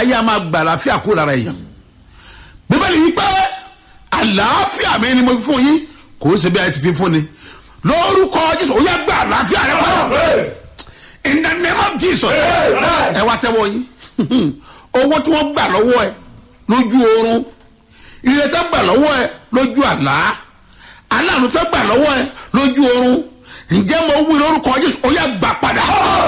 ayé a máa gba àlàáfíà kó lára èèyàn bíbélì yìí pé àlàáfíà mi ni mo fi fún yín kò ó ṣe bí a ti fi fún ni lórúkọ jésù ó yẹ gba àlàáfíà rẹ padà in the name of jesus ẹ wá tẹ́wọ́ yín owó tí wọ́n gbà lọ́wọ́ ẹ lójú oorun ire tó gbà lọ́wọ́ ẹ lójú àlá aláàánú tó gbà lọ́wọ́ ẹ lójú oorun ǹjẹ́ mo wí lórúkọ jésù ó yẹ gbà padà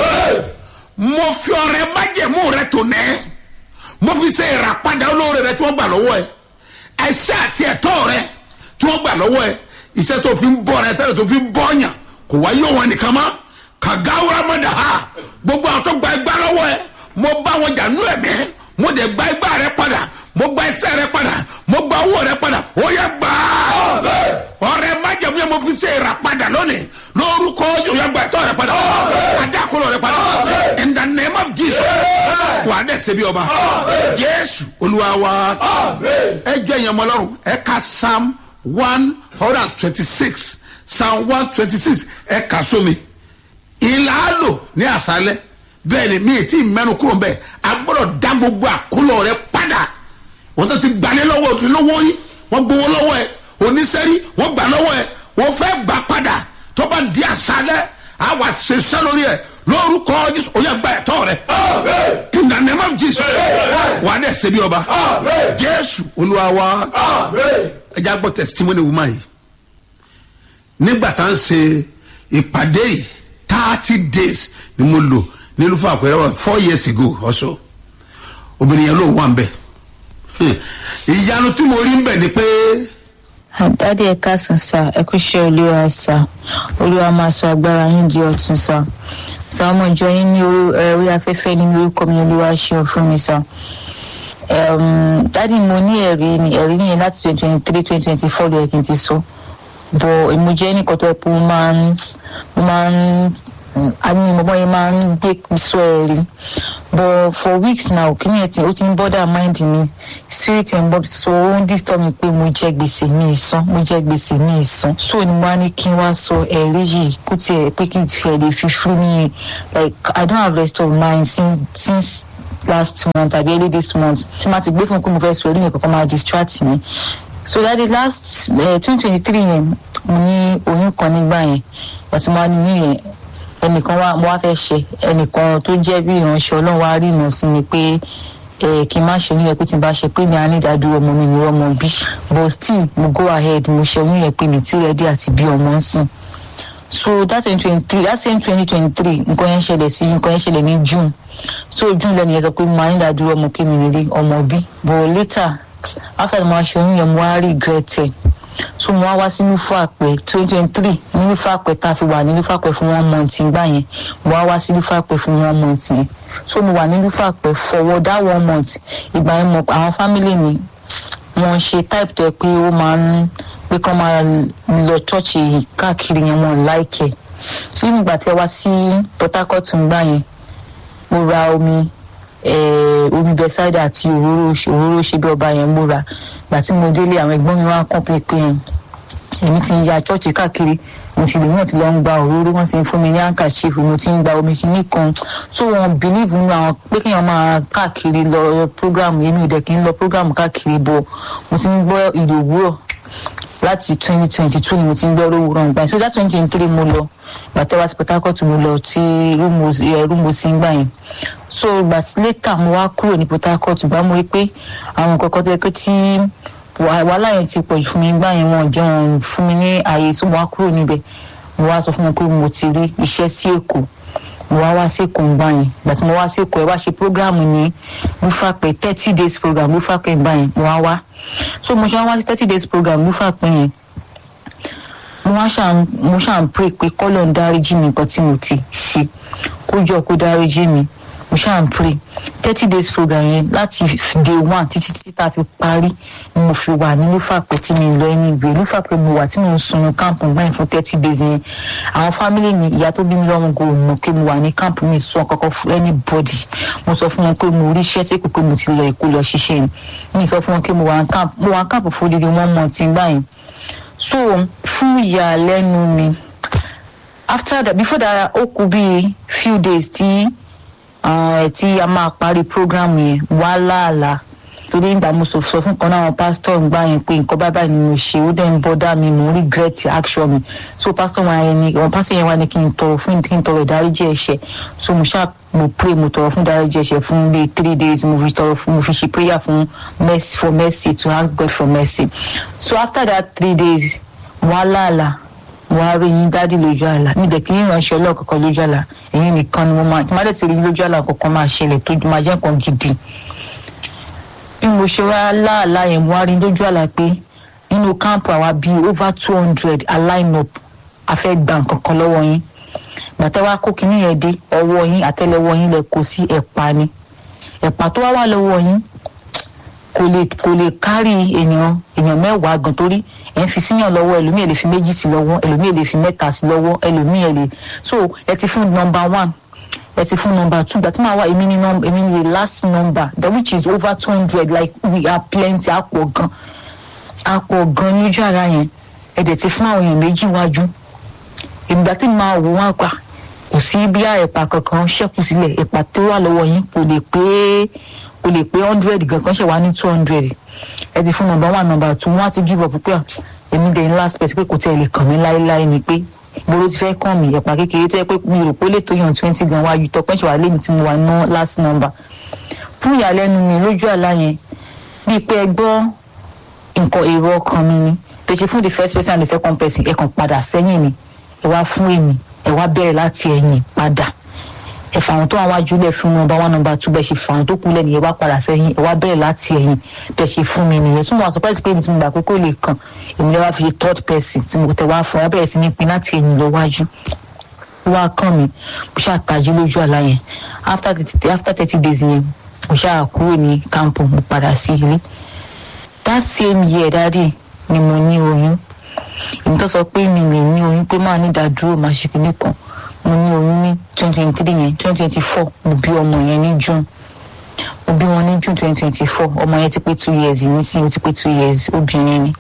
mo fi ọrẹ májẹ̀mú rẹ tó nẹ́ mo fi ṣe ìràpadà olóore rẹ tí wọ́n gbà lọ́wọ́ ẹ ẹ̀ṣẹ̀ àti ẹ̀tọ́ rẹ tí wọ́n gbà lọ́wọ́ ẹ iṣẹ́ tó fi ń bọ̀ rẹ tẹ́lẹ̀ tó fi ń bọ̀ yàn kò wá yóò wọn nìkan mọ́ kàgáwúrà mọ́dà ha gbogbo àwọn tó gba ẹgbà lọ́wọ́ ẹ mo bá wọn jà nú ẹ̀mí mo dẹ̀ gba ẹgbà rẹ padà mo gba ẹsẹ̀ rẹ padà mo gba owó rẹ padà ó yẹ gbà á ọrẹ májẹ̀mú yẹn mo fi ṣe ìràpadà lónìí lórúkọ yóò yẹ gba ẹ̀tọ́ rẹ padà adákòlò rẹ padà in the name of jesus wà á dẹ̀ ṣe bí ọba jésù olúwa wa ẹ jẹ́ ìyẹn mọ́ lọ́rùn ẹ ka psalm one hundred and twenty-six psalm one twenty-six ẹ kà sómi ìlàlò ní àṣálẹ́ bẹ́ẹ̀ ni mi ì tí ì mẹ́nu kúrò bẹ́ẹ̀ a gbọ́dọ̀ dá gbogbo àkólọ̀ rẹ padà wọ́n tó ti gbalẹ̀ lọ́wọ́ òtún lọ́wọ́ yín wọ́n gbowó lọ́wọ́ ẹ̀ oníṣẹ́rí wọ́n gbà lọ́wọ́ ẹ̀ wọ́n fẹ́ gbà padà tó bá di àṣálẹ́ a wà ṣiṣẹ́ lórí ẹ̀ lórúkọ jésù ó yẹ gba ẹ̀tọ́ rẹ̀ in the name of jesus wà á dẹ̀ ṣe bí ọba jésù olúwa wa ẹ já gbọ́ testimony woman yìí nígbà tá à ń ṣe ìpàdé yìí thirty days ni mo lò nílùú fún àpẹẹrẹ wa four years ago also obìnrin yẹn ló wà ń bẹ ìyanu tí mo rí ń bẹ ni pé àdáde ẹ̀ka sùn sá ẹ kú iṣẹ́ olúwa sá olúwa máa sọ agbára yín di ọ̀tún sá sá ọmọ ìjọ yín ní orí afẹ́fẹ́ ní orúkọ mi olúwa ṣeun fún mi sá dádì mo ní ẹ̀rí ni ẹ̀rí nìyẹn láti twenty twenty three twenty twenty four lóye kí n ti sọ bọ̀ mo jẹ́ nìkan tó yẹ pé mo máa ń mo máa ń àní mo bọ́ yẹn máa ń gbé sọ ẹ̀rí but for weeks now kíni ẹ̀ tí ó ti ń bọ́dà mind mi spirit ń bọ́ so ó ń disturb mi pé mo jẹ gbèsè mi ìsan mo jẹ gbèsè mi ìsan so ni mo á ní kí n wá sọ ẹ̀rí yìí kó tiẹ̀ pé kí n tiẹ̀ lè fi free me like i don't have rest of mind since since last month àbí early this month tí ma ti gbé fún pé mo fẹ́ sọ orí yẹn kankan máa distract mi so that the last twenty twenty three yẹn mo ní oyún kan nígbà yẹn àti mo á ní oyún yẹn ẹnìkan wá mo wá fẹ́ ṣe ẹnìkan tó jẹ́ bí ìránṣẹ́ ọlọ́run wá rí ìnà sí mi pé ẹ kí n má ṣe oyún yẹn pé tí n bá ṣe pé mi á ní ìdádúró ọmọ mi ní ọmọ bí but still mo go ahead mo ṣe oyún yẹn pé mi ti rẹ́dí àti bí ọmọ ń sìn so that twenty twenty three that same twenty twenty three nǹkan yẹn ṣẹlẹ̀ sí nǹkan yẹn ṣẹlẹ̀ ní june so june lẹ́nu yẹn sọ pé mo máa ń dádúró ọmọ kí mi rí ọmọ bí but later after mo ṣe oyún yẹn mo wá regret ẹ̀ so mo wá wá sí lúfàpẹ twenty twenty three ní lúfàpẹ tá a fi wà ní lúfàpẹ fún one month gbà yẹn mo wá wá sí lúfàpẹ fún one month yẹn so mo wà ní lúfàpẹ for that one month ìgbà yẹn mo àwọn family mi wọn ṣe type tó yẹ pé ó máa ń pé kán máa lọ chọ́ọ̀chì káàkiri yẹn wọn láìkẹ́ so nígbà tí ẹ wá sí port harcourt gbà yẹn mo ra omi omi bẹsáìdà àti òróró òróró ṣe bí ọba yẹn múra gbà tí mo délé àwọn ẹgbọ́n mi wá kọ́ńpé pé èmi ti ń ya chọ́ọ̀chì káàkiri mo ti lè mọ̀ ti lọ ń gba òróró wọ́n ti ń fún mi ní handkerchief mo ti ń gba omi kìíní kan tó wọn believe nínú àwọn pé kéèyàn máa káàkiri lọ program èmi ò dẹ̀ kí n lọ program káàkiri bọ̀ mo ti ń gbọ́ ìlú òwúrọ̀ láti twenty twenty two ni mo ti ń gbọ́ òwúrọ̀ nígbà yẹn so that twenty twenty three mo lọ gbàtẹ́ wá sí port harcourt mo lọ tí rúmo sí ń gbà yẹn so gbà tí later mo wá kúrò ní port harcourt gbà mo rí pé àwọn kọ̀ọ̀kan tó yẹ pé tí wàhálà yẹn ti pọ̀jù fún mi gbà yẹn wọn jẹ́ wọn fún mi ní ààyè so mo wá kúrò níbẹ̀ mo wá sọ fún wọn pé mo ti rí iṣẹ́ sí èkó mo wá wá sí èkó gbà yẹn gbà tí mo wá sí èkó ẹ wá ṣe program ní lufapẹ thirty days program lufapẹ gbà yẹn mo wá wá so mo ṣe wá sí thirty days program lufapẹ yẹn mo wá ṣàn mo ṣàn pray pé kọ́lọ̀ ń dáríjì mi nǹkan tí mo ti ṣe kó jọ kó dáríjì mi mo ṣàn pray thirty days program yẹn láti day one títí títí tá a fi parí ni mo fi wà ní lúfàpẹ́ tí mi lọ ẹni ìwé lúfàpẹ́ mo wà tí mo ń sunu káàmpù gbáyìn fún thirty days yẹn àwọn fámìlì mi ìyá tó bí mi lọ́wọ́ kò mọ̀ pé mo wà ní káàmpù mi sọ kọ́kọ́ fún anybody mo sọ fún wọn pé mo rí iṣẹ́ sí pé mo ti lọ èkó lọ ṣiṣẹ́ ni mi sọ fún wọn pé mo wà ní káàmpù mo wà ní káàmpù fún odidi one month gbáyìn so fún ìyàlẹ́nu mi after that before that ó kú bíi few days tí ẹ tí a máa parí program yẹn wá láàlá torí ìgbà mo sọ sọ fún kan náà àwọn pásítọ̀ ń gbà yẹn pé nǹkan bábà ni mo ṣe ó dẹ̀ ń bọ́dá mi mo regret action mi so pásítọ̀ wa yẹn ni àwọn pásítọ̀ yẹn wá ní kí n tọrọ fún kí n tọrọ ìdáríjì ẹ̀ṣẹ̀ so mo ṣáà mo pray mo tọrọ fún ìdáríjì ẹ̀ṣẹ̀ fún bíi three days mo fi tọrọ fún mo fi ṣe prayer fún mercy for mercy to ask God for mercy so after that three days wàhálà àlà wàá rí yín dádì lójú àlá mi dẹ̀ kí yín ránṣẹ́ ọlọ́ọ̀kọ̀ọ̀kan lójú àlá ẹ̀yin nìkan ni mo máa tí má dẹ̀ ti rí yín lójú àlá kankan máa ṣẹlẹ̀ tó máa jẹ́ nǹkan gidi bí mo ṣe wá láàlá yẹn mo wá rí lójú àlá pé nínú káàmpù àwa bíi over two hundred align up a fẹ́ gba nǹkan kan lọ́wọ́ yín gbàtẹ́ wá kó kinní yẹn dé ọwọ́ yín àtẹ́lẹwọ́ yín lẹ kó sí ẹ̀pà ni ẹ̀pà tó wá wà lọ́wọ́ yín kò lè kò lè kárì èèyàn èèyàn mẹ́wàá gan torí ẹ̀ ń fi síyàn lọ́wọ́ ẹlòmíì ẹ̀ lè fi méjì sí lọ́wọ́ ẹlòmíì ẹ̀ lè fi mẹ́ta sí lọ́wọ́ ẹlòmíì ẹ̀ lè so ẹ ti fún number one ẹ ti fún number two gbàtí màá wá èmi ni num èmi ni the last number that which is over two hundred like we are plenty àpọ̀ gan àpọ̀ gan lójú ara yẹn ẹ dẹ̀ ti fún àwọn èèyàn méjì wájú ìgbà tí màá wò wọ́n pa kò sí bí ẹ̀pà kankan ṣẹ́kù sílẹ̀ ẹ̀pà tó wà lọ́wọ́ yín kò lè pé kò lè pé hundred gan kan ṣe wá ní two hundred ẹ ti fún number one number two wọ́n á ti give up pé èmi dẹ̀ ní last person pé kò tẹ̀ lè kàn mí láéláé ni pé gbòòrò ti fẹ́ kàn mí ẹ̀pà kékeré tó yẹ pé mi rò pé ó lè tó yàn twenty gan wájú tọpẹ́ ṣe wà lẹ́mi tí mo wà ná last number fún ìyàlẹ́nu mi lójú àlá yẹn bíi pé ẹ gbọ́ nǹkan èrò ọkàn mi ni pèsè fún the first person and the second person ẹ kàn padà sẹ́yìn ni ẹ wá fún èmi ẹ wá bẹ̀rẹ̀ láti ẹ̀yìn padà ẹ fà wọn tó wà wájú lẹ fún nọmba one nọmba two bẹ́ẹ̀ ṣe fà wọn tó kú lẹ́nu ẹ wá padà sẹ́yìn ẹ wá bẹ̀rẹ̀ láti ẹ̀yìn bẹ́ẹ̀ ṣe fún mi nìyẹn súnmọ́ surprise pé èmi tí mo gbà pé kó lè kàn èmi lè wá fi third person tí mo tẹ wá fún ẹ bẹ̀rẹ̀ sí ní pin láti ẹ̀yìn lọ wájú wá kàn mí mo ṣáà tají lójú àlá yẹn after thirty after thirty days yẹn mo ṣáà kúrò ní camp mo padà sí ilé that same year dáadé ni mo ní oyún èmi tó sọ pé mi lè ní oyún pé máa ní ìdádúró máa ṣe kinní kan mo ní oyún ní twenty twenty three yẹn twenty twenty four mo bí ọmọ yẹn ní june mo bí wọn ní june twenty twenty four ọmọ yẹn ti pé two years ní sí ó ti pé two years obìnrin ni.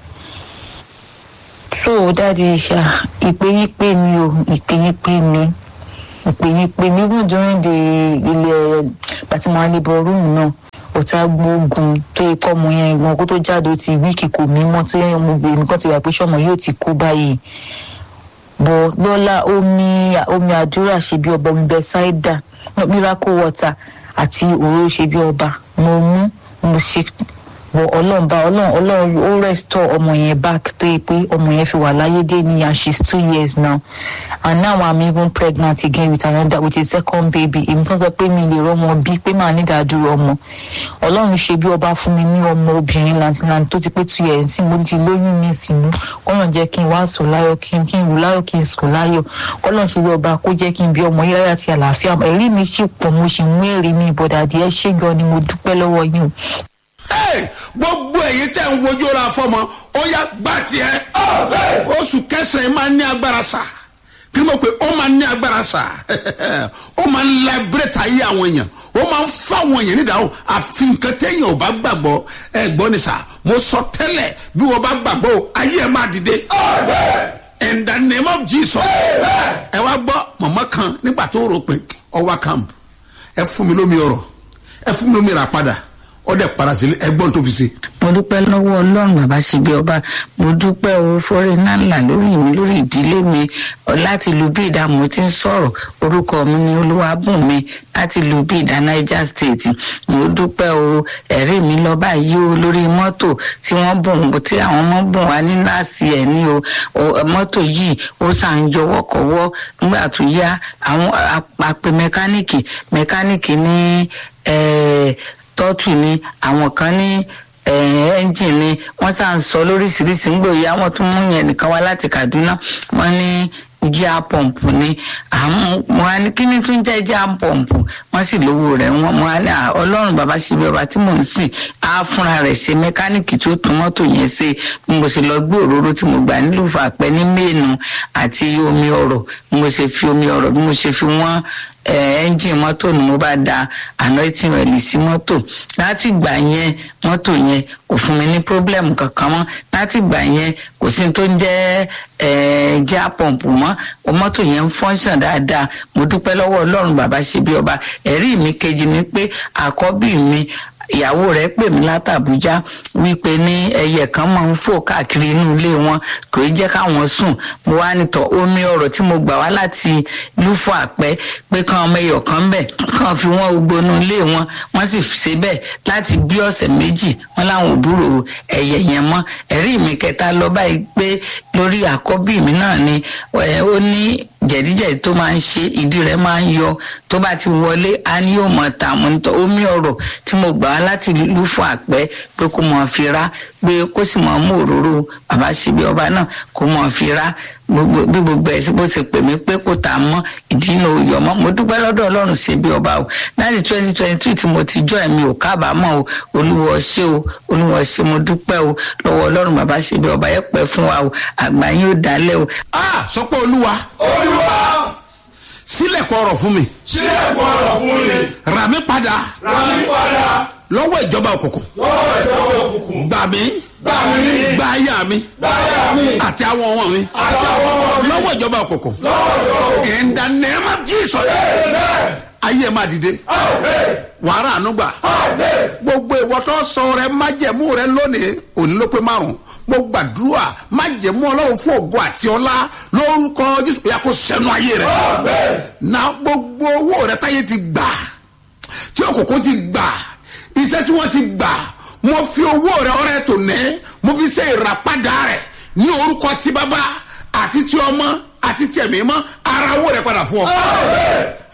so dáàdi ṣá ìpè yín pè mí o ìpè yín pè mí ìpè yín pè mí even during the ilẹ̀ pàtí mo wá ní bọ́ rúùmù náà ọ̀tá gbóògùn tó yẹ kọ́ ọmọ yẹn ìwọ̀n kó tó jáde ó ti wíìkì kò mí mọ́ tí mo gbé nǹkan ti wà pé sọ́mọ yóò ti kú báyìí bọ̀ lọ́la omi omi àdúrà ṣe bí ọba omi bẹ́sáìdà miracle water àti òróró ṣe bí ọba mo mú mo ṣe bọ̀ ọlọ́run bá ọlọ́run ọlọ́run ó restore ọmọ yẹn back tó yẹ pé ọmọ yẹn fi wà láyé dé ní and she's two years now and now i'm even pregnant again with another with a second baby èmi tó sọ pé mi lè rọmọ bí pé màá ní ìdádúró ọmọ ọlọ́run ṣe bí ọba fún mi ní ọmọ obìnrin lantilanti tó ti pé two years tí mo ti lóyún mi sínú kọ́lọ́n jẹ́ kí n wá sùn láyọ̀ kí n kí n wù láyọ̀ kí n sùn láyọ̀ kọ́lọ́n ṣe bí ọba kó jẹ́ kí n bí ọmọ yìí láyà àti àlàáfíà ẹ̀rí mi sì pọ̀ mo sì mú èrè mi ìbọ̀dàdì ẹ ṣé gan ni mo dúpẹ́ lọ́wọ́ yín o. Hey, gbogbo èyí tẹ̀ ń wojú ra fọmọ ó yá gbà tiẹ̀ oṣù kẹsàn-án máa ní agbára sá kí ló pé ó máa ní agbára sá ó máa ń labireta ayé àwọn èèyàn ó máa ń fáwọn èèyàn nídàáwó àfi nǹkan téèyàn ò bá gbàgbọ́ ẹ gbọ́ ni sá mo sọ tẹ́lẹ̀ bí wọ́n bá gbàgbọ́ ayé ẹ̀ máa dìde in the name of jesus ẹ wá gbọ́ mọ̀mọ́ kan nígbà tó rò pé ọwọ́ camp ẹ fún mi lómi ọ̀rọ̀ ẹ fún mi lómi rà padà ọdẹ parasílẹ ẹgbọn tó fi ṣe. mo dúpẹ́ lọ́wọ́ ọlọ́run bàbá ṣebí ọba mo dúpẹ́ o fọ́rẹ́ náà lórí mi lórí ìdílé mi láti lu bí ìdá mo ti ń sọ̀rọ̀ orúkọ mi ni olúwàbùnmi láti lu bí ìdá niger state mo dúpẹ́ o ẹ̀rí mi lọ báyìí o lórí mọ́tò tí wọ́n bùn tí àwọn ọmọ bùn wá ní láàsì ẹ̀ ní o mọ́tò yìí ó sàn yọ wọ́kọ̀wọ́ nígbà tó yá àwọn àpè mẹkáníìkì mẹkáníìkì ní tọ́tù ni àwọn kan ní ẹ́ńjìn ni wọ́n sá ń sọ lóríṣiríṣi ń gbòòyà wọ́n tún mú yẹn nìkan wá láti kaduna wọ́n ní jíà pọ̀mpù ni àmọ́ wọn á ní kí ni tún jẹ́ jíà pọ̀mpù wọ́n sì lówó rẹ̀ wọ́n mọ́ á ní ọlọ́run bàbá ṣe bí ọba tí mò ń sìn á fúnra rẹ̀ ṣe mẹkáníìkì tó tún mọ́tò yẹn ṣe bí mo ṣe lọ gbé òróró tí mo gbà nílùú fàpẹ́ ní mẹ́ẹ̀nù àti omi ọ̀rọ̀ bí mo ṣe fi omi ọ̀rọ̀ bí mo ṣe fi wọ́n ẹ́ńjìn mọ́tò ni mo bá da anointing oil sí mọ́tò láti gbà yẹn mọ́tò yẹn kò fún mi ní problem kankan mọ́ láti gbà yẹn kò sí tó ń jẹ́ já pọ̀mpù mọ́ mọ́tò yẹn ń fọ́nṣàn dáadáa mo dúpẹ́ lọ́wọ́ ọlọ́run bàbá ṣe bí ọba ẹ̀rí mi kejì ni pé àkọ́bí mi ìyàwó rẹ̀ pè mí látàbújá wípé ní ẹyẹ kan máa ń fò káàkiri inú ilé wọn kò í jẹ́ káwọn sùn mo wá nìtọ̀ omi ọ̀rọ̀ tí mo gbà wá láti lúfọ àpẹ pé kán ọmọ ẹyọ kan bẹ̀ kán fi wọ́n gbogbo inú ilé wọn wọ́n sì ṣe bẹ́ẹ̀ láti bí ọ̀sẹ̀ méjì wọ́n láwọn òbúrò ẹyẹ yẹn mọ́ ẹ̀rí mi kẹta lọ báyìí pé lórí àkọ́bí mi náà ni ó ní jẹ̀díjẹ̀dí tó máa ń ṣe ìdí rẹ̀ máa ń yọ tó bá ti wọlé a ní yóò mọ̀ ta mo ní tọ́ omi ọ̀rọ̀ tí mo gbà wá láti lù fún àpẹ́ pé kó mọ̀ fi rá pé kó sì mọ̀ mú òróró bàbá ṣebí ọba náà kó mọ̀ fi rá bí gbogbo ẹ̀ bó ṣe pè mí pé kò tà mọ́ ìdí náà ò yọ mọ́ mo dúpẹ́ lọ́dọ̀ ọlọ́run ṣebí ọba o láti twenty twenty three tí mo ti jọ ẹ̀mí ò kábàámọ̀ o olúwa ṣé o olúwa ṣé mo dúpẹ́ o lọ́wọ́ ọlọ́run bàbá ṣebí ọba yẹ pẹ́ fún wa o àgbà yín ó dálẹ̀ o. a sọ pé olúwa olúwa sílẹ̀kùn ọ̀rọ̀ fún mi sílẹ̀kùn ọ̀rọ̀ fún mi rà mí padà rà mí padà lọ́wọ́ ìjọba òkùnkùn lọ́wọ́ ìjọba òkùnkùn gbà mí gbà mí gba aya mi láyà mi àti àwọn ọmọ mi àti àwọn ọmọ mi lọ́wọ́ ìjọba òkùnkùn lọ́wọ́ ìjọba òkùnkùn. in the name of jesus Amen. ayé ẹ̀ máa dìde Amen. wàhálà ànúgbà Amen. gbogbo ìwọ́tọ́ sọ rẹ májẹ̀mú rẹ lónìí òní ló pé márùn mo gbàdúrà májẹ̀mú ọlọ́run fún ògo àti ọlá lórúkọ jésù ìyá kó sẹ́nu ayé rẹ Amen. na gbogbo owó rẹ táyé ti gbà tí òkùnkùn ti gbà iṣẹ́ tí wọ́n ti gbà mo fi owó rẹ ọrẹ tò ní mo fi ṣe ìràpadà rẹ ní orúkọ tí bàbá àti tí ọmọ àti tí ẹ̀mí mọ́ ara owó rẹ padà fún ọ